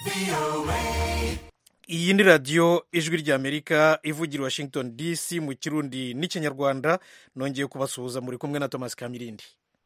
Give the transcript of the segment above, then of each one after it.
iyi ni radiyo ijwi ry'amerika ivugira i washington dc mu kirundi n'ikinyarwanda nongeye kubasuhuza muri kumwe na thomas kamirindi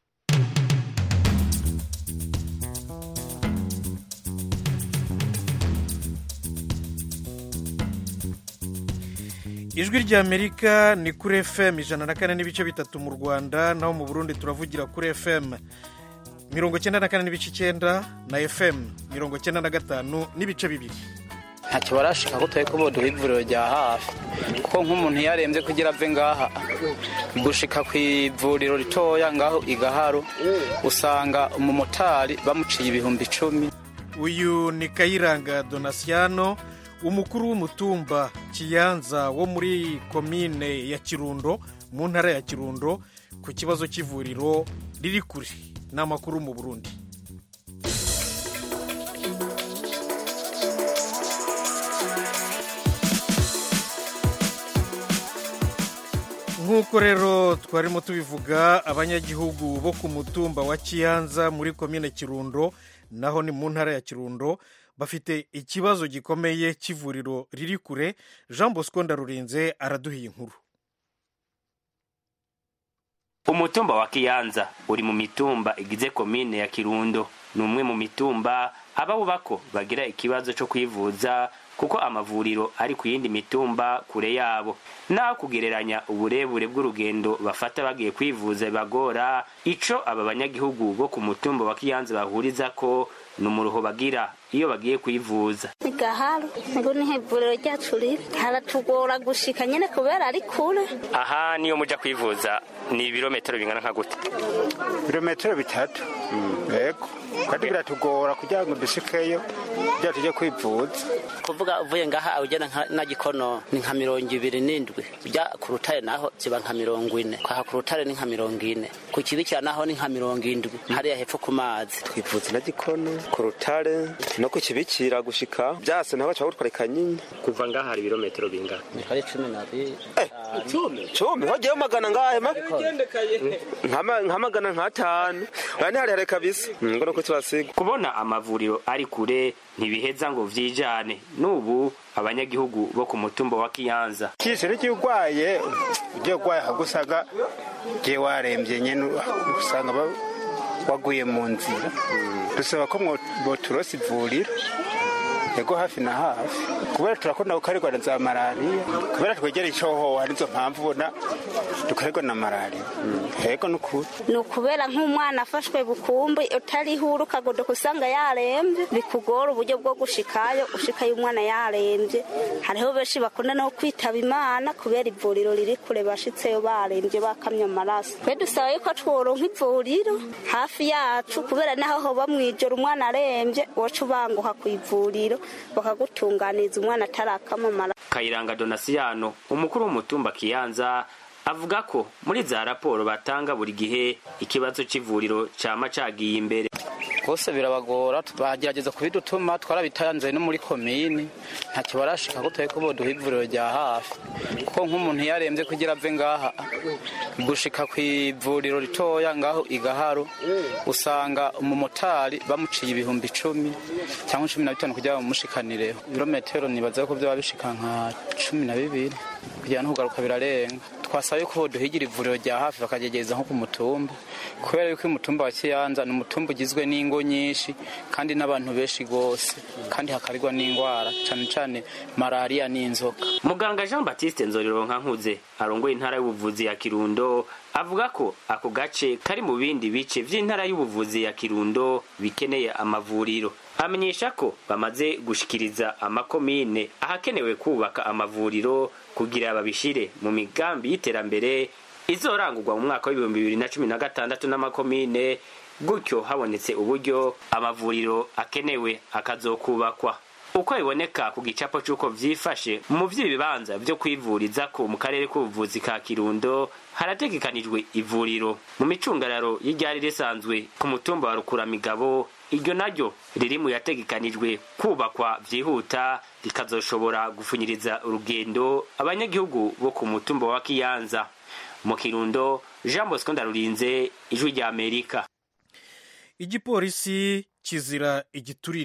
ijwi ry'amerika ni kuri fm ijana na kane n'ibice bitatu mu rwanda naho mu burundi turavugira kuri fm mirongo icyenda na kane n'ibice icyenda na fm mirongo icyenda na gatanu n'ibice bibiri ntacyo barashika ko turi kuboduha ivuriro rya hafi kuko nk'umuntu iyo arembye kugira ave ngaha gushika ku ivuriro ritoya ngaho igaharo usanga umumotari bamuciye ibihumbi icumi uyu ni kayiranga donasiyano umukuru w'umutumba kiyanza wo muri komine ya kirundo mu ntara ya kirundo ku kibazo cy'ivuriro riri kure ni amakuru mu burundi nk'uko rero twarimo tubivuga abanyagihugu bo ku mutumba wa kiyanza muri komine kirundo naho ni mu ntara ya kirundo bafite ikibazo gikomeye cy'ivuriro riri kure jean bosco ndarurinze araduhiye inkuru umutumba wa kiyanza uri mu mitumba igize komine ya kirundo ni umwe mu mitumba abawubako bagira ikibazo cyo kwivuza kuko amavuriro ari ku yindi mitumba kure yabo naho kugereranya uburebure bw'urugendo bafata bagiye kwivuza bibagora ico aba banyagihugu bo ku mutumba wa kiyanza bahuriza ko ni umuruho bagira iyo bagiye kwivuza gaharo ngo ni ivuriro ryacu riri haratugora gushika nyene kubera ari kure aha niyo muja kwivuza ni ibirometero bingana nka gute ibirometero bitatu yego kandi biratugora kugira ngo dushikeyo kugira tujye kwivuza kuvuga uvuye ngaha ugenda na gikono ni nka mirongo ibiri n'indwi ujya ku rutare naho ziba nka mirongo ine kwaha ku rutare ni nka mirongo ine ku kibikira naho ni nka mirongo indwi hariya hepfo ku mazi twivuza na gikono ku rutare no ku kibikira gushika byase naho baca gutwarika nyine kuva ngaha hari ibirometero bingana hari cumi n'abiri cumi hogeyeho magana ngahe nka magana nk'atanu aya ni harehare kabisa ngo nuko tubasiga kubona amavuriro ari kure ntibiheza ngo vyijane n'ubu abanyagihugu bo ku mutumba wa kiyanza kishiro cy'urwaye ugiye urwaye hagusaga ugiye warembye nyine usanga waguye mu nzira dusaba ko boturosa ivuriro yego hafi na hafi kubera turakunda gukarirwa na za malariya kubera twegereye icohoha nizo mpamvu ubona dukarirwa na malariya yego ni ukuri ni ukubera nk'umwana afashwe bukumbi utariho ukagodoka usanga yarembye bikugora uburyo bwo gushikayo ushikayo umwana yarembye hariho benshi bakunda no kwitaba imana kubera ivuriro riri kure bashitseyo barembye bakamye amaraso twe dusaba yuko tworonka ivuriro hafi yacu kubera naho hoba mw'ijoro umwana arembye woca ubanguka ku ivuriro bakagutunganiriza umwana atarakamamara kayiranga donasiyano umukuru w'umutumba kiyanza avuga ko muri za raporo batanga buri gihe ikibazo c'ivuriro cama cagiye imbere rwose birabagora bagerageza kubidutuma twarabitanze no muri komini ntacyo barashika ko turi kuboduha ivuriro rya hafi kuko nk'umuntu iyo arembye kugira ave ngaha gushika ku ivuriro ritoya ngaho igaharo usanga umumotari bamuciye ibihumbi icumi cyangwa cumi na bitanu kugira ngo bamushikanireho ibirometero nibaza ko byaba bishika nka cumi na bibiri kugira ngo kugaruka birarenga twasaba yuko boduhigira ivuriro rya hafi bakagerageza nko ku mutumba kubera yuko umutumba wa kiyanza ni umutumba ugizwe n'ingo nyinshi kandi n'abantu benshi rwose kandi hakarirwa n'indwara cyane cyane malariya n'inzoka muganga jean batiste nzorero nkuze arongoye intara y'ubuvuzi ya kirundo avuga ko ako gace kari mu bindi bice vy'intara y'ubuvuzi ya kirundo bikeneye amavuriro amenyesha ko bamaze gushikiriza amakomine ahakenewe kubaka amavuriro kugira babishire mu migambi y'iterambere izorangurwa mu mwaka w'ibihumbi bibiri na cumi na gatandatu n'amakomine gutyo habonetse uburyo amavuriro akenewe akazokubakwa uko biboneka ku gicapo c'uko vyifashe mu vy'ibibanza vyo kwivurizako mu karere k'ubuvuzi ka kirundo harategekanijwe ivuriro mu micungararo y'iryari risanzwe ku mutumba wa rukuramigabo iryo naryo riri mu yategekanijwe kubakwa vyihuta rikazoshobora gufunyiriza urugendo abanyagihugu bo ku mutumba wa kiyanza mu kirundo jean bosco ndarurinze ijwi rya amerika igipolisi kizira igiturire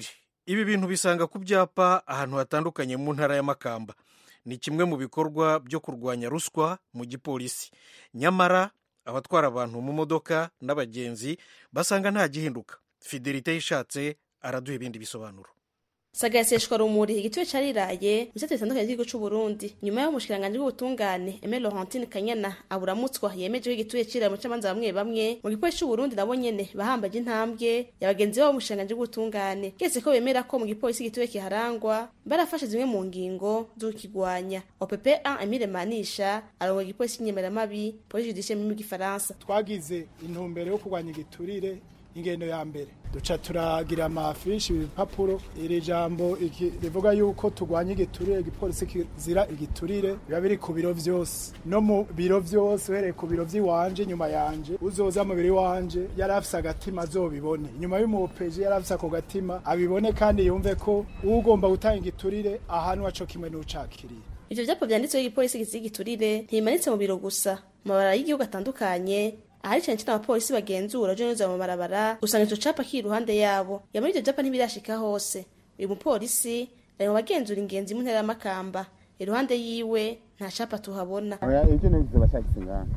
ibi bintu bisanga ku byapa ahantu hatandukanye mu ntara y'amakamba ni kimwe mu bikorwa byo kurwanya ruswa mu gipolisi nyamara abatwara abantu mu modoka n'abagenzi basanga nta gihinduka fidelite yishatse araduha ibindi bisobanuro sagaseshwa rumuri igituwe cariraye mu bisate bitandukanye by'igihugu c'u Burundi nyuma y'aho umushikiranganji w'ubutungane Aimé Laurentine Kanyana aburamutswa yemeje ko igituye cirira mu camanza bamwe bamwe mu gipolisi c'u Burundi nabo nyene bahambaje intambwe yabagenzi babo umushikiranganji w'ubutungane kese ko bemera ko mu gipolisi igituye kiharangwa barafashe zimwe mu ngingo z'ukigwanya OPP 1 Emile Manisha arongoye igipolisi cy'inyemeramabi police judiciaire mu gifaransa twagize intumbero yo kurwanya igiturire ingendo ya mbere duca turagira amafishi ibipapuro iri jambo iki rivuga yuko turwanya igiturire igipolisi kizira igiturire biba biri ku biro vyose no mu biro vyose uhereye ku biro vy'iwanje nyuma yanje uzoza mu biro iwanje yari afise agatima azobibone nyuma y'umupeji yari afise ako gatima abibone kandi yumve ko ugomba gutanga igiturire ahantu aco kimwe n'ucakiriye ivyo vyapa vyanditseho igipolisi kizira igiturire ntibimanitse mu biro gusa mu mabara y'igihugu atandukanye ahari cyane cyane abapolisi bagenzura uje neza mu mabarabara usanga ico capa kiri iruhande yabo yamara ivyo vyapa ntibirashika hose uyu mupolisi ari mu bagenzura ingenzi mu ntera y'amakamba iruhande yiwe nta capa tuhabona ivyo nivyo bashakise ngaha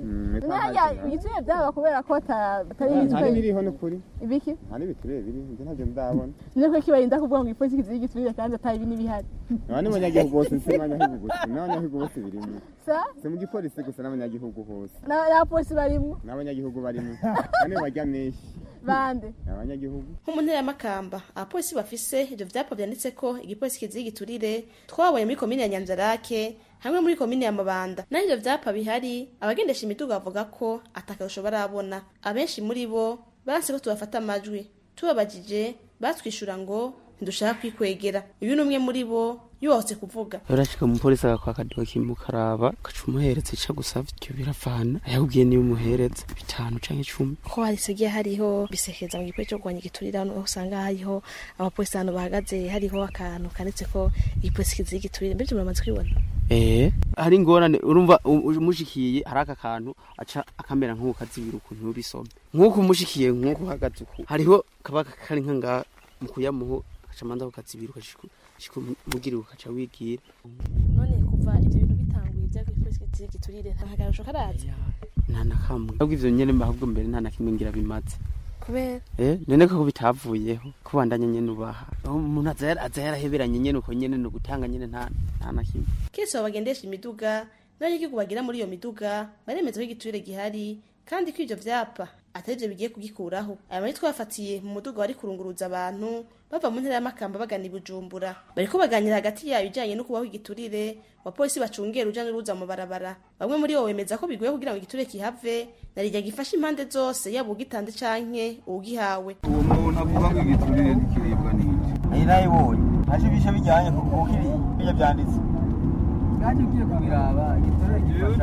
ntajya igituye byaba kubera ko atari hari biriho n'ukuri ibiki nta n'ibiturire biri ivyo ntavyo ndabona ni ko kibarinda kuvuga ngo ipolisi kiziye igiturire kandi atari ibi n'ibihari aba ni abanyagihugu bose si abanyagihugu gusa n'abanyagihugu bose birimo sa si mu gipolisi gusa n'abanyagihugu hose n'abapolisi barimo n'abanyagihugu barimo bane barya menshi bande abanyagihugu nko mu ntera y'amakamba abapolisi bafise ivyo vyapa vyanditse ko igipolisi kiziye igiturire twabonye muri komine ya nyanzarake hamwe muri komine ya mabanda naho ivyo vyapa bihari abagendesha imiduga bavuga ko atakarusho barabona abenshi muri bo baranse ko tubafata amajwi tubabajije batwishura ngo ntidushaka kwikwegera uyu ni umwe muri bo yose kuvuga urashika umupolisi agakwaka doki mukaraba ugaca umuhereza ica gusavye ivyo biravana ayakubwiye niyo umuhereza bitanu canke icumi ko harisigiye hariho bisekeza mu gipolisi cyo kurwanya igiturire hano usanga hariho abapolisi hano bahagaze hariho akantu kanditse ko igipolisi kiziye igiturire mbere muramaze kubibona eh hari ingorane urumva umushikiye hari aka kantu aca akamera nk'uko kazibira ukuntu ubisoma nk'uko umushikiye nk'uko uhagaze uku hariho kaba kari nka ngaha mu kuyamuho agaca manza kukazibira ukashika mugira ukaca wigira none kuva ivyo bintu bitanguye vya igipolisi kiziye igiturire nta kagarusho karaza nta na kamwe ahubwo ivyo nyene mbahubwo mbere nta na kimwe ngira bimaze kubera eh none ko bitavuyeho kubandanya nyene ubaha umuntu aza aza yaraheberanye nyene uko nyene no gutanga nyene nta nta na kimwe kese bagendesha imiduga n'abanyagihugu bagira muri iyo miduga baremeza ko igiturire gihari kandi ko ivyo vyapa atari vyo bigiye kugikuraho aya mari twafatiye mu muduga wari kurunguruza abantu bava mu ntera y'amakamba bagana i bujumbura bariko baganira hagati yayo ijanye no kubaho igiturire abapolisi bacungera uruja n'uruza mu barabara bamwe muri bo bemeza ko bigoye kugira ngo igiturire kihave narirya gifasha impande zose yaba ugitanze canke uwugihawe uwo muntu avuga ngo igiturire ntikiribwa n'iki iyi nayibonye ntaje ibishe bijyanye kuko ibi bijya byanditse kandi ugiye kubiraba igiturire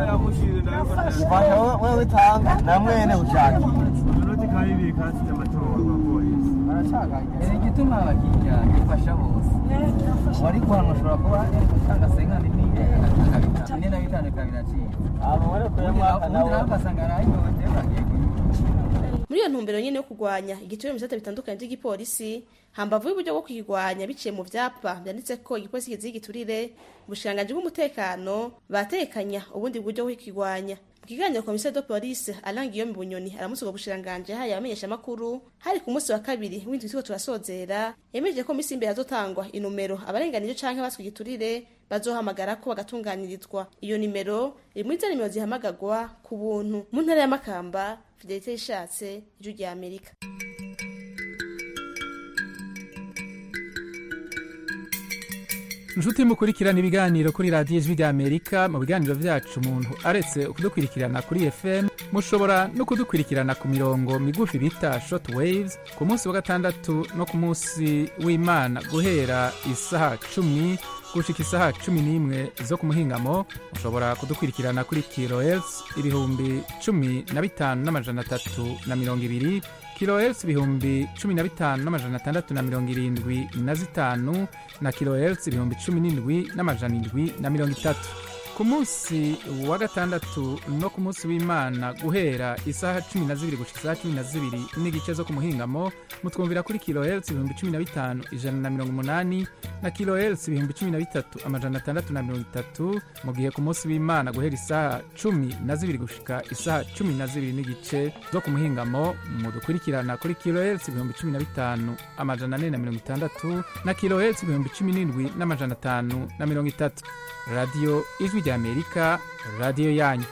gifasha ufasha wewe witanga na mwene ushakira utunoti kabibiri kasi amatora kwa polisi barashakanye igituma abakiriya gifasha bose wari guhanwa ushobora kuba utanga senkani n'iye ine na bitanu kabiraciye abo wari kuyamwaka nawe ugasanga arayihohote bagiye muri iyo ntumbero nyene yo kurwanya igiturire mu bisata bitandukanye vy'igipolisi hambavu y'uburyo bwo kukigwanya biciye mu vyapa vyanditse ko igipolisi kiziye igiturire ubushikiranganji bw'umutekano batekanya ubundi buryo bwo kukigwanya mu kiganiro komisiyo de polisi alain guillaume bunyoni aramutse ubwo bushikiranganji yahaye abamenyeshamakuru hari ku munsi wa kabiri w'indwi turiko turasozera yemeje ko misi imbere hazotangwa inomero abarenganije canke baswe igiturire bazohamagara ko bagatunganirizwa iyo nimero iri muri za nimero zihamagagwa ku buntu mu ntara y'amakamba fidelite yishatse ijwi rya amerika inshuti mukurikirana ibiganiro kuri radiyo ijwi ry'amerika mu biganiro byacu umuntu aretse kudukurikirana kuri fm mushobora no kudukurikirana ku mirongo migufi bita short waves ku munsi wa gatandatu no ku munsi w'imana guhera isaha cumi gushika isaha cumi n'imwe zo ku muhingamo mushobora kudukurikirana kuri kilohertz ibihumbi cumi na bitanu n'amajana atatu na mirongo ibiri kilohertz ibihumbi cumi na bitanu n'amajana atandatu na mirongo irindwi na zitanu na kilohertz ibihumbi cumi n'indwi n'amajana indwi na mirongo itatu ku ku munsi wa gatandatu no ku munsi w'imana guhera isaha cumi na zibiri gushika isaha cumi na zibiri n'igice zo ku muhingamo mutwumvira kuri kilohertz ibihumbi cumi na bitanu ijana na mirongo umunani na kilohertz ibihumbi cumi na bitatu amajana atandatu na mirongo itatu mu gihe ku munsi w'imana guhera isaha cumi na zibiri gushika isaha cumi na zibiri n'igice zo ku muhingamo mudukurikirana kuri kilohertz ibihumbi cumi na bitanu amajana ane na mirongo itandatu na kilohertz ibihumbi cumi n'indwi n'amajana atanu na mirongo itatu radiyo ijwi ry'amerika radiyo yanyu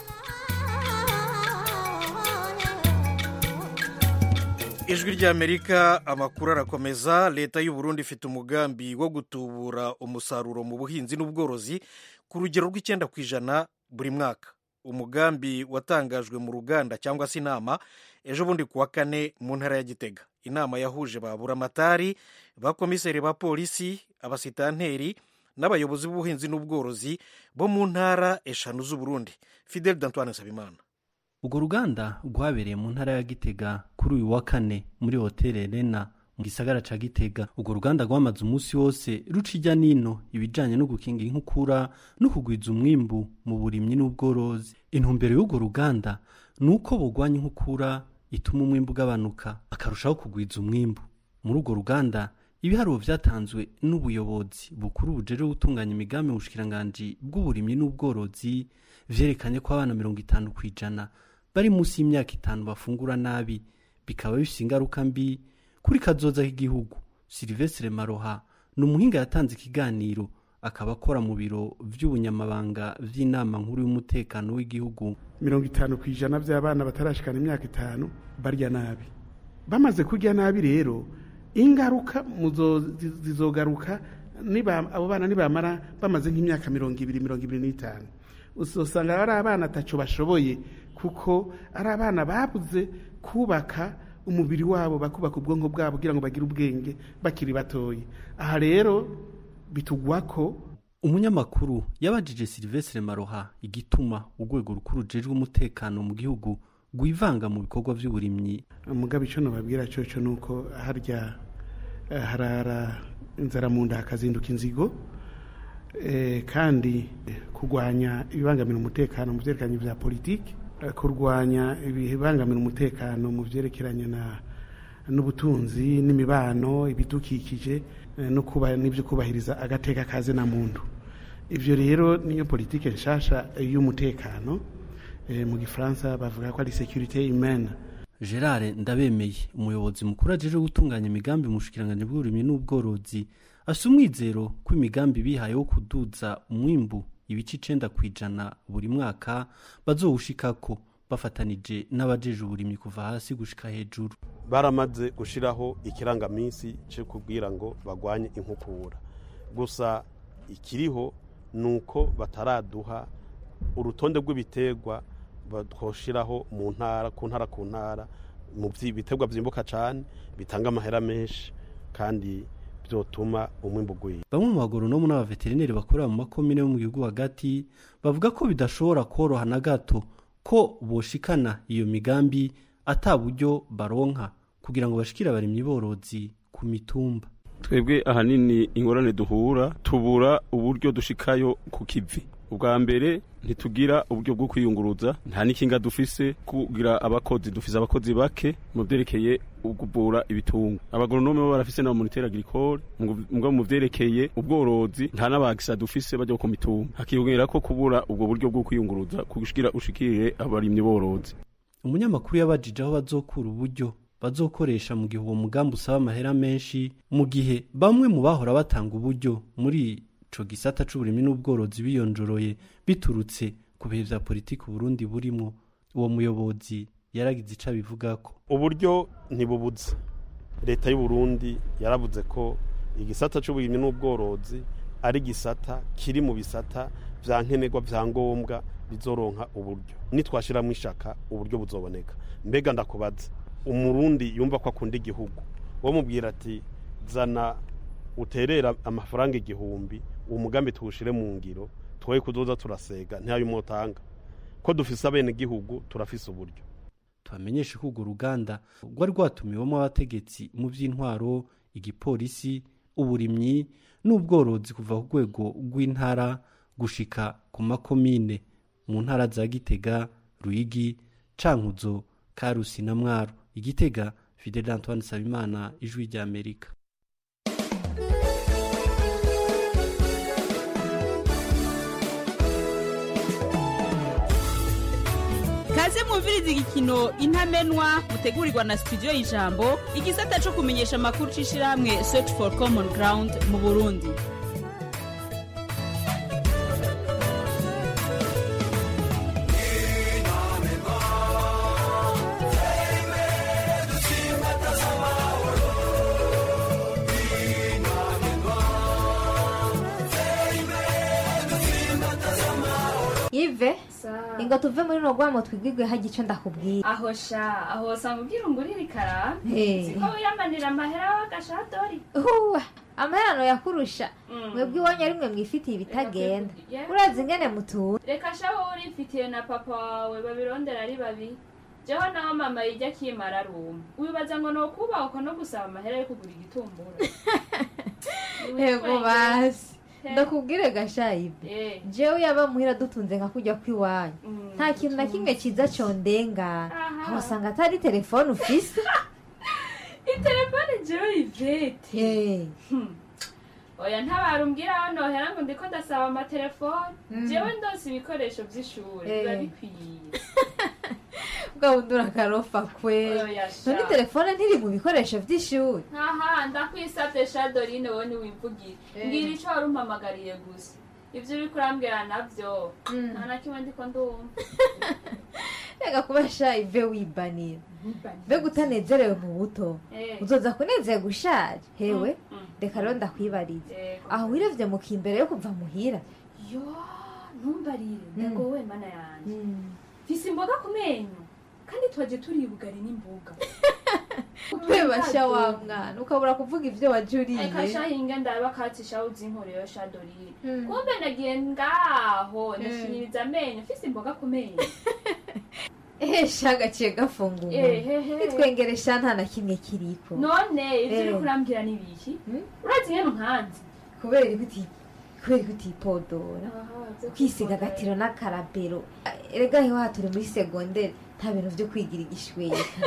ijwi ry'amerika amakuru arakomeza leta y'u Burundi ifite umugambi wo gutubura umusaruro mu buhinzi n'ubworozi ku rugero rw'icyenda ku ijana buri mwaka umugambi watangajwe mu ruganda cyangwa se inama ejo bundi ku wa kane mu ntara ya gitega inama yahuje ba buramatari ba komiseri ba polisi abasitanteri n'abayobozi b'ubuhinzi n'ubworozi bo mu ntara eshanu z'uburundi fidel d'antoine nsabimana urwo ruganda rwabereye mu ntara ya gitega kuri uyu wa kane muri hoteli rena mu gisagara ca gitega urwo ruganda rwamaze umunsi wose ruca ijya nino ibijanye no gukingira inkukura no kugwiza umwimbu mu burimyi n'ubworozi intumbero y'urwo ruganda ni uko bugwanya inkukura ituma umwimbu ugabanuka akarushaho kugwiza umwimbu muri urwo ruganda ibiharuro vyatanzwe n'ubuyobozi bukuru bujeje gutunganya imigambi mu bushikiranganji bw'uburimyi n'ubworozi vyerekanye ko abana mirongo itanu ku ijana bari munsi y'imyaka itanu bafungura nabi bikaba bifise ingaruka mbi kuri kazoza k'igihugu silivestre maroha ni umuhinga yatanze ikiganiro akaba akora mu biro vy'ubunyamabanga vy'inama nkuru y'umutekano w'igihugu mirongo itanu ku ijana vy'abana batarashikana imyaka itanu barya nabi bamaze kurya nabi rero ingaruka zizogaruka abo bana nibamara bamaze nk'imyaka mirongo ibiri mirongo ibiri n'itanu usanga ari abana ataco bashoboye kuko ari abana babuze kubaka umubiri wabo bakubaka ubwonko bwabo kugira ngo bagire ubwenge bakiri batoye aha rero bitugwa ko umunyamakuru yabajije silivestre maroha igituma urwego rukuru rujejwe umutekano mu gihugu rwivanga mu bikorwa by'uburimyi mugabe icyo nababwira cyoco ni uko harya harara inzara mu nda hakazinduka inzigo kandi kurwanya ibibangamira umutekano mu byerekeranye bya politiki kurwanya ibibangamira umutekano mu byerekeranye n'ubutunzi n'imibano ibidukikije n'ibyo kubahiriza agateka kaze na muntu ibyo rero niyo politiki nshasha y'umutekano mu gifaransa bavuga ko ari securite humaine gerard ndabemeye umuyobozi mukuru ajeje gutunganya imigambi mu bushikiranganji bw'uburimyi n'ubworozi afite umwizero ko imigambi bihaye wo kuduza umwimbu ibice icenda ku ijana buri mwaka bazowushikako bafatanije n'abajeje uburimyi kuva hasi gushika hejuru baramaze gushiraho ikirangaminsi cyo kubwira ngo bagwanye inkukura gusa ikiriho ni uko bataraduha urutonde rw'ibiterwa twoshiraho mu ntara ku ntara ku ntara mu biterwa byimbuka cyane bitanga amahera menshi kandi byotuma umwimbu ugwira bamwe mu bagoronomu n'abaveterineri bakorera mu makomine yo mu gihugu hagati bavuga ko bidashobora koroha na gato ko boshikana iyo migambi ata buryo baronka kugira ngo bashikire abarimyi borozi ku mitumba twebwe ahanini ingorane duhura tubura uburyo dushikayo ku kivi ubwa mbere ntitugira uburyo bwo kwiyunguruza nta n'ikinga dufise kugira abakozi dufise abakozi bake mu byerekeye kuvura ibitungo abagoronome bo barafise na moniteur agricole ngo mu byerekeye ubworozi nta n'abagisa dufise bajya ku mitumba hakiyongera ko kubura ubwo buryo bwo kwiyunguruza kugira ushikire abarimyi borozi umunyamakuru yabajije aho bazokura uburyo bazokoresha mu gihe uwo mugambi usaba amahera menshi mu gihe bamwe mu bahora batanga uburyo muri ico gisata c'uburimyi n'ubworozi biyonjoroye biturutse ku bihe vya politiki uburundi burimwo uwo muyobozi yaragize ico abivugako uburyo ntibubuze leta y'uburundi yaravuze ko igisata c'uburimyi n'ubworozi ari gisata kiri mu bisata vya nkenerwa vya ngombwa bizoronka uburyo nitwashiramo ishaka uburyo buzoboneka mbega ndakubaza umurundi yumva ko akunda igihugu wo mubwira ati zana uterera amafaranga igihumbi uwo mugambi tuwushire mu ngiro twoye kuzoza turasega ntiyayo umutanga ko dufise abene gihugu turafise uburyo tubamenyeshe ko urwo ruganda rwari rwatumiwemo abategetsi mu by'intwaro igipolisi uburimyi n'ubworozi kuva ku rwego rw'intara gushika ku makomine mu ntara za gitega ruyigi cankuzo karusi na mwaro igitega fidel antoine sabimana ijwi rya amerika kaze mwumviriza igikino intamenwa mutegurirwa na studio y'ijambo igisata co kumenyesha amakuru c'ishirahamwe search for common ground mu burundi ive ingo tuve muri no gwamo twigwigwe hagiye ico ndakubwira aho sha aho usanga ubwira ungurira ikara Eh. siko wiyamanira amahera w'agashadori huwa amaherano yakurusha mwebwe iwanyu ari mwe mwifitiye ibitagenda Yeah. urazi ingene mutura reka sha wowe urifitiye na papa wawe babirondera ari babiri jeho naho mama yijya akimara aruma wibaza ngo ni ukubahwa no gusaba amahera yo kugura igitumbura ego basi He. ndakubwire gashayibe Eh. jewe yaba muhira dutunze nka kujya kw'iwanyu nta kintu na kimwe ciza condengana aho usanga atari telefone ufise itelefone jewe ivete Eh. oya ntabarumbwira aho nohera ngo ndiko ndasaba amatelefone Mm. jewe ndose ibikoresho vy'ishuri Eh. biba bikwiye bwa bundi urakarofa kwe Oya, sha. none telefone ntiri mu bikoresho vy'ishuri aha ndakwisavye shadorine wowe ntiwimvugire Eh. mbwira ico wari umpamagariye gusa ivyo uriko urambwira navyo nta na kimwe ndiko ndumva reka kuba shayive wibanira mbega utanezerewe mu buto Eh. uzoza kunezerwa ushaje hewe reka rero ndakwibariza Yego. aho wirevye mu kimbere yo kuva muhira yo ntumbarire ndagowe mana yanje mfise imboga ku menyo kandi twaje turi bugari n'imboga ubebasha wa mwana ukabura kuvuga ivyo waje uriye eka shahinga ndaba katisha uzinkoreyo shadorine Mm. kumbe nagiye ngaho Mm. ndashiririza amenyo mfise imboga ku menyo ehesha gaciye gafunga Ehehe. umuntu nitwengeresha nta na kimwe kiriko none ivyo Eh. uriko urambwira ni ibiki urazi ngene nkanze kubera iguti kubera igutipodora ukisiga agatiro n'akarabero erega hewa turi muri segonderi nta bintu vyo kwigira igishweka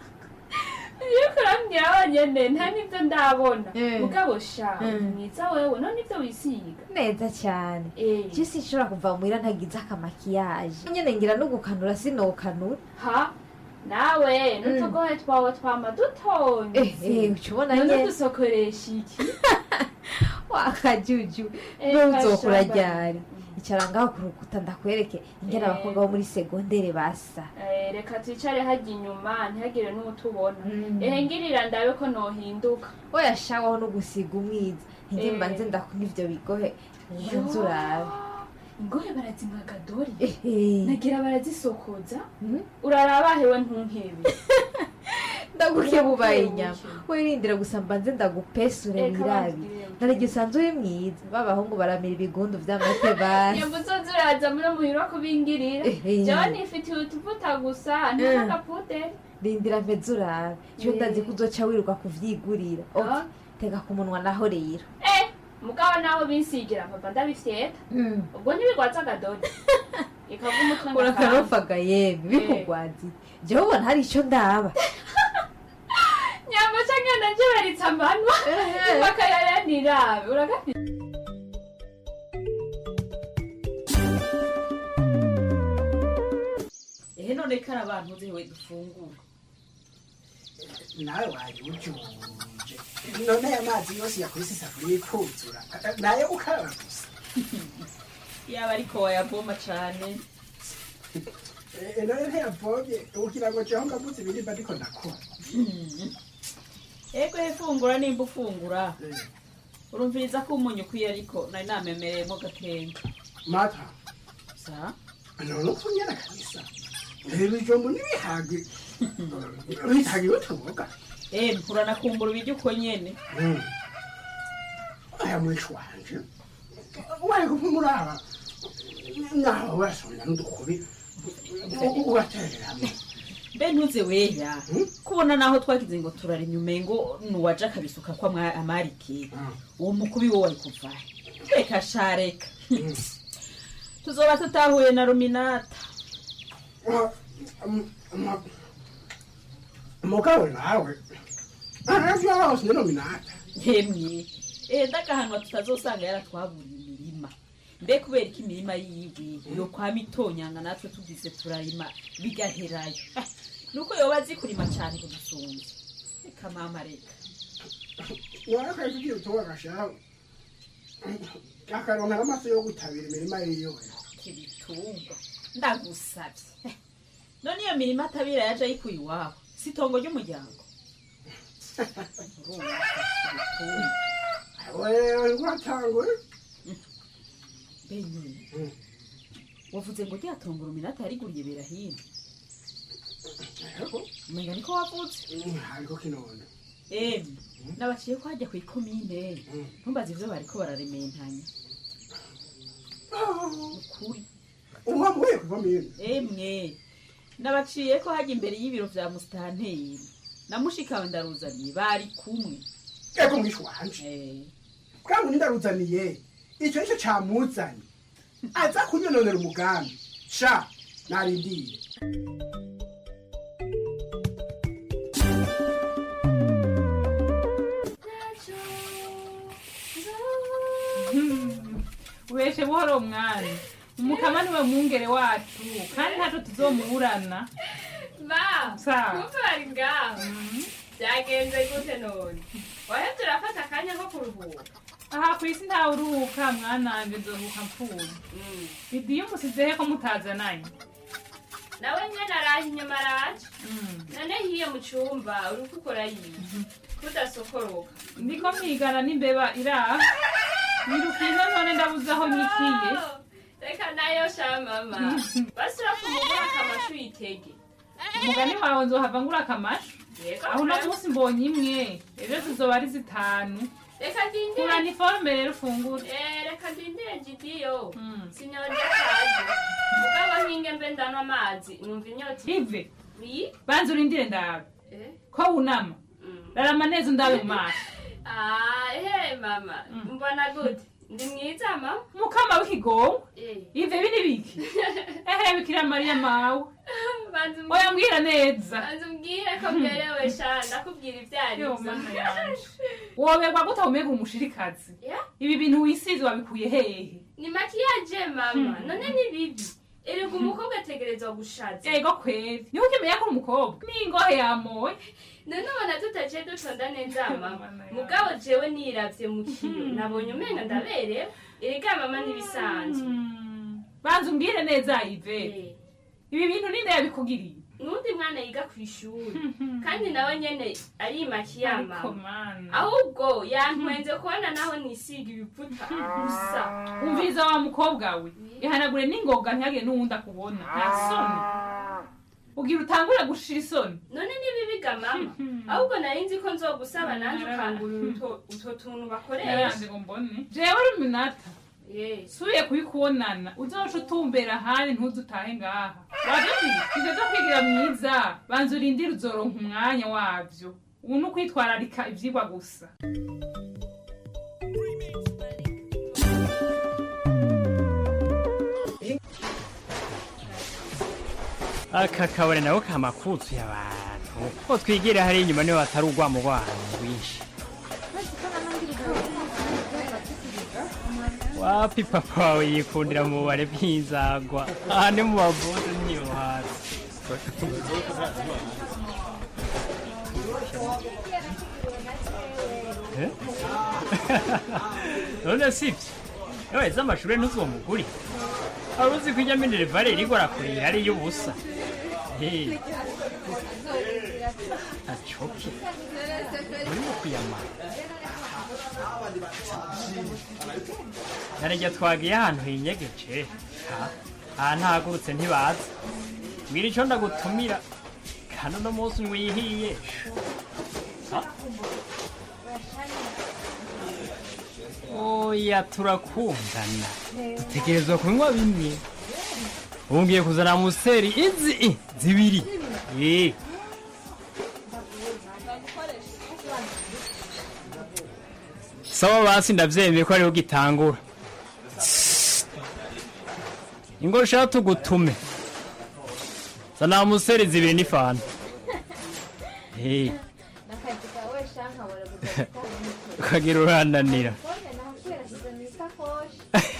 iyo kurambwira wonyene nta n'ivyo ndabona Eh. mugabo sha Mm. mwiza wewe none ivyo wisiga neza cyane je sinshobora kuva muhira ntagize akamakiyaje nyene ngira no gukanura sinokanura ha nawe n'utugohe twawe twama dutonze Eh, eh, uca ubona none nyene. dusokoresha iki wakajuju Eh, ntuzokura kashaba. ryari icara ngaho ku rukuta ndakwereke ingene Eh. abakobwa bo muri segondere basa Eh, reka twicare hajya inyuma ntihagire n'utubona ehe ngirira ndabe ko nohinduka oyashawaho no gusiga umwiza ntige Eh. mbanze ndakunda ivyo bigohe Yo. nze urabe ingohe barazimwaga dori Ehe. nagira barazisokoza uraraba hewe ntunkebe ndaguke bubaye inyama wirindira gusa mbanze ndagupesure Eh, wirabi kabambwire. narige usanzwe uri mwiza b'abahungu baramira ibigundu vy'amate basi nyambo uzoza uraza muri muhira kubingirira Ehe. jewe nifitiye utuvuta gusa nta Eh. n'agapuderi rindira mpeze urabe cyo Eh. ndazi ko uzoca wiruka kuvyigurira Ok, tega ku munwa naho rero eh mugabo naho bisigira papa ndabifyeta Mm. ubwo ntibigwaza agadori ikava umutwe ngakanga. urakarofaga yemwe bikugwaziye jewe ubona hari ico ndaba nyamba canke nanje baritse amanwa bakayayanirabe uragafite ehe none kari abantu uzewe dufungura nawe waje ujuje none aya mazi yose yakubise isafuriya ikuzura nayo ukaraba gusa yaba ariko wayavoma cane Eh, none ntiyavomye ugira ngo jeho ngamuze ibirimba ariko ndakora ego hefungura nimba ufungura urumviriza ko umunyu ukwiye ariko nari namemereyemo gakenga mata sa none ukunyana kabisa ibijumbu n'ibihagi bihagiwe tuboga eh uranakumbura ibiryo uko nyene aya mwishi wanje wari kumuraba naho wasubira n'udukubi uratereramo mbe ntuze weya kubona naho twagize ngo turara inyuma ngo nuwaje akabisuka kwa mwa- amarike uwo mukubi wo wari kuva reka sha reka tuzoba tutahuye na ruminata mugabo nawe aravyose ni nominata yemwe eh ndagahanwa tutazosanga yaratwaburiye imirima mbe kubera ko imirima yiwe yo kwa mitonyanga natwe tugize turarima bigaherayo Ah, nuko yoba azi kurima cyane kudusumba reka mama reka warakaje ugiye utunga agashiraho akaronka n'amaso yo gutabira imirima yiwe kibitungwa ndagusabye Eh, none iyo mirima atabira yaje ayikuye iwabo si itongo ry'umuryango Urumva, kibitungwa. wewe ngwatangwe benyine wavuze ngo ryatongo ruminata yariguriye berahino umenga niko wavutse ariko kinone emwe nabaciye ko hajya ku ikomine ntumbaze ivyo bariko bararementanya ukuri uba muye kuva mine emwe nabaciye ko hajya imbere y'ibiro vya musitanteri na mushikawe ndaruzaniye bari kumwe ego mwishu wanje bwangu nindaruzaniye icyo nicyo camuzanye aza kunyononera umugambi sha narindire ubeshe buhoro mwana umukama niwe mwungere wacu kandi ntacyo tuzomuburana ba Sawa. kumva bari ngaho byagenze gute none wahe turafata akanya ko kuruhuka aha ku isi ntawe uruhuka mwananje nzoruhuka mpfuye bidiyo umusizehe ko mutazananye nawe nyene araje inyuma araje none hiyo mu cumba uri gukora yiye kudasokoroka ndiko mwigana n'imbeba iraha nirukiye none ndabuze aho nyikiye reka nayo sha mama basura kumugura akamashu yitege umugani wawe nzohava ngura akamashu Yego, aho uno pe. munsi mbonye imwe ejo tuzoba ari zitanu reka ndindire kura niforume rero ufungure Eh, reka ndindire gidiyo sinyonje kaje mugabo nkinge mbe ndanwa amazi numva inyota ive Oui? banza urindire ndawe Eh? ko wunama rarama neza undabe mu maso Ah, ehe mama mbona gute ndi mwiza mama mukama w'ikigongo Eh. ive bini biki ehe bikira mariya mawe banza umbwire- oya mbwira neza banza umbwire ko mberewe sha ndakubwira ibyo ari Yo, byo mana yanje. woberwa gute umega umushirikazi ibi bintu wisize wabikuye hehe ni makiyaje mama none ni bibi erega umukobwa ategerezwa gushaza ego kweri niho ukimenya ko uri umukobwa n'ingohe yamoye none ubona tutaciye dutonda neza mama mugabo jewe niravye mu kiyo nabonye umenga ndaberewe erega mama ntibisanzwe banza umbwire neza ive ibi bintu ninde yabikugiriye n'undi mwana yiga ku ishuri kandi nawe nyene arimakiya Ariko mama ahubwo yantwenze kubona naho nisiga ibiputa gusa umviriza wa mukobwa we ihanagure n'ingoga ntihagire n'uwundi akubona nta soni ugira utangure gushira isoni none nibibiga mama ahubwo nari nzi ko nzogusaba nanjye ukangurira utwo- utwo tuntu bakoresha yaranze ngo mbone jewe uri minata subiye kubikubonana uzoca utumbera ahandi ntuze utahe ngaha wabyumvise ivyo vyo kwigira mwiza banza urindire uzoronka umwanya wavyo ubu ni ukwitwararika ivyigwa gusa aka kabari nako kamakutuye abantu ko twigira hari inyuma niho hatari urwamo rw'ahantu rwinshi wapi papa wawe yikundira mu bubare bw'inzagwa aha ni mu bavuzi niyo hasi Eh? none sibyo yewe z'amashuri ntuzomuguri wari uzi ko ijya minerivare iriko arakuriye ari iy'ubusa Eh. acoke urimo kuyamara narejya twagiye ahantu hinyegeje Ha, aha ntahagurutse ntibaza mbwira ico ndagutumira kandi uno munsi wihiye Ha? oya turakundana dutegerezwa kunywa bimwe ubu ngiye kuzana museri izi i, zibiri Eh. sawa basi ndavyemeye ko ariho gitangura ingo sha tugutume zana museri zibiri n'ifanta Eh, n'akazi kawe shanka bora guteka ukagira urananira Konye nakwirashize mu isakoshi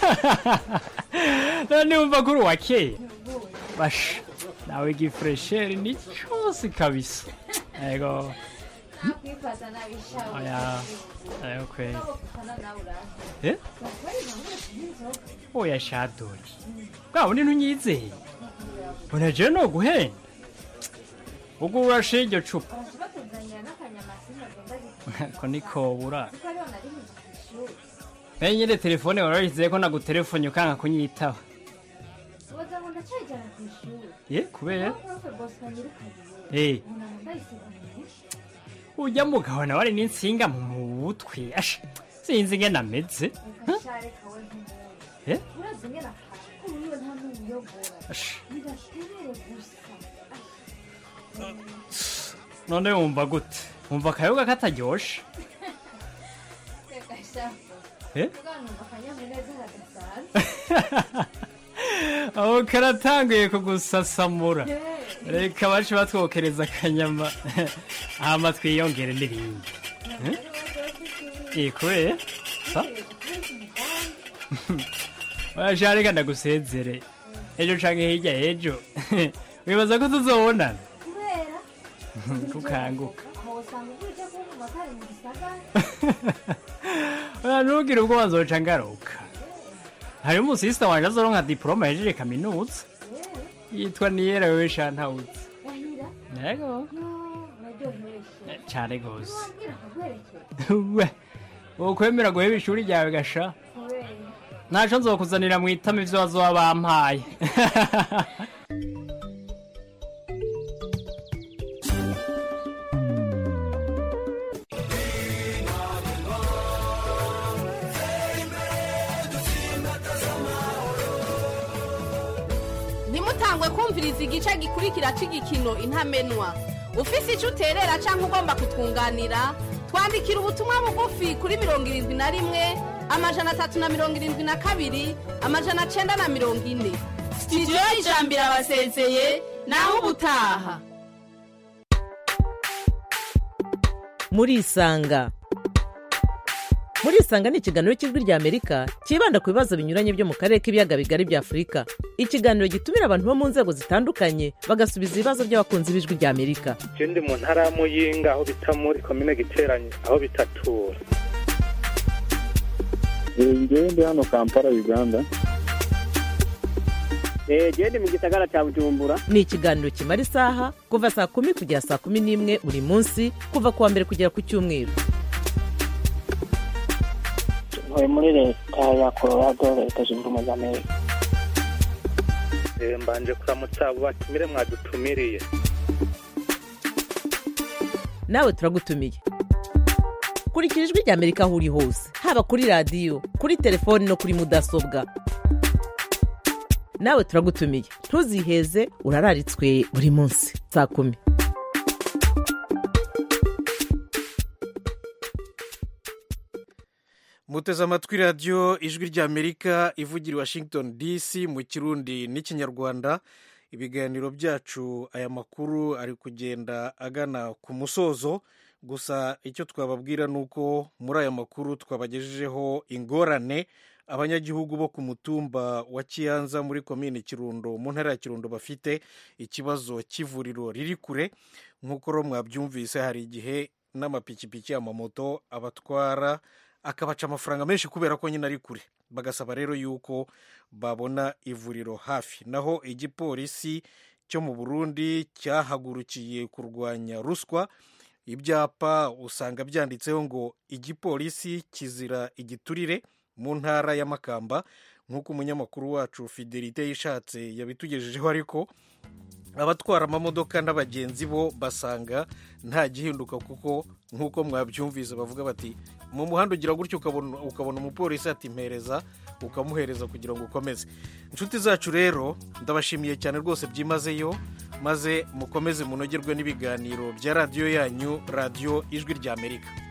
none wumva ko uri uwa kera basha nawe igifuresheri ni cyose kabisa yego nakwifata nabishawe oya ayo kweli kukana nawe uraza Eh? Bakora inkono y'inzoga oya shadori bwa bundi ntunyizeye mbona jewe no guhenda ubwo urashe iryo cupa batuzanira n'akanyama sinagomba gikora ko niko bura kuko ariho nari mu ishuri nayo nyine telefone warayizeye ko nagutelefone ukanga kunyitaba ubaza ngo ndacyayijyana ku ishuri ye kubera profe bosco nyirukanye Eh. umuntu ngo ndayisiganiye ujya mugabo nawe ari n'insinga mu mutwe asha sinzi ingene ameze reka shareka we nk'umuntu Eh? urazi ngena akantu ko wiwe nta n'umuyobora Asha. bidaterere gusa none wumva gute wumva akayoga kataryoshe reka shako Eh? uganumva akanyamuneza hadasanzwe aho karatanguye kugusasamura reka bace batwokereza akanyama hama twiyongere n'ibindi Eh? Eh, kubera sa oya reka ndagusezere ejo canke hirya y'ejo wibaza ko tuzobonana kubera kukanguka aho usanga ugurije kumva kari mu gisagara oya ntugire ubwo bazoca ngaruka hari umusisita wanje azoronka diporoma yejeje kaminuza yitwa niyera wewe shantawuzi wahira yego naryohewe cane gose wabwira akagwerekera we wokwemera guheba ishuri ryawe gasha kubera ntaco nzokuzanira mu itama ivyo bazoba bampaye ntimutangwe kumviriza igice gikurikira cy'igikino intamenwa ufise icyo uterera cyangwa ugomba kutwunganira twandikira ubutumwa bugufi kuri mirongo irindwi na rimwe amajana atatu na mirongo irindwi na kabiri amajana cyenda na mirongo ine sitidiyo y'ijambo irabasezeye naho ubutaha murisanga murisanga ni ikiganiro cy'ijwi rya amerika cyibanda ku bibazo binyuranye byo mu karere k'ibiyaga bigari bya afurika ikiganiro gitumira abantu bo mu nzego zitandukanye bagasubiza ibibazo by'abakunzi b'ijwi rya amerika je ndi mu ntara ya muyinga aho bita muri komine giteranye aho bitatura ngewe ndi hano kampala uganda genda mu gisagara cya bujumbura ni ikiganiro kimara isaha kuva saa kumi kugera saa kumi n'imwe buri munsi kuva ku wa mbere kugera ku cyumweru ntuye muri leta ya colorado leta zunze ubumwe za amerika Eh, mbanje kuramutsa abo batumire mwadutumiriye nawe turagutumiye kurikira ijwi rya amerika aho uri hose haba kuri radiyo kuri telefoni no kuri mudasobwa nawe turagutumiye ntuziheze urararitswe buri munsi saa kumi muteze amatwi radiyo ijwi ry'amerika ivugira i washington dc mu kirundi n'ikinyarwanda ibiganiro byacu aya makuru ari kugenda agana ku musozo gusa icyo twababwira ni uko muri aya makuru twabagejejeho ingorane abanyagihugu bo ku mutumba wa kiyanza muri komini kirundo mu ntara ya kirundo bafite ikibazo cy'ivuriro riri kure nk'uko ro mwabyumvise hari igihe n'amapikipiki amamoto abatwara akabaca amafaranga menshi kubera ko nyine ari kure bagasaba rero yuko babona ivuriro hafi naho igipolisi cyo mu burundi cyahagurukiye kurwanya ruswa ibyapa usanga byanditseho ngo igipolisi kizira igiturire mu ntara ya makamba nk'uko umunyamakuru wacu fidelite yishatse yabitugejejeho ariko abatwara amamodoka n'abagenzi bo basanga nta gihinduka kuko nk'uko mwabyumvise bavuga bati mu muhanda ugira gutyo ukabona ukabona umupolisi ati mpereza ukamuhereza kugira ngo ukomeze inshuti zacu rero ndabashimiye cyane rwose byimazeyo maze mukomeze munogerwe n'ibiganiro bya radiyo yanyu radiyo ijwi ry'amerika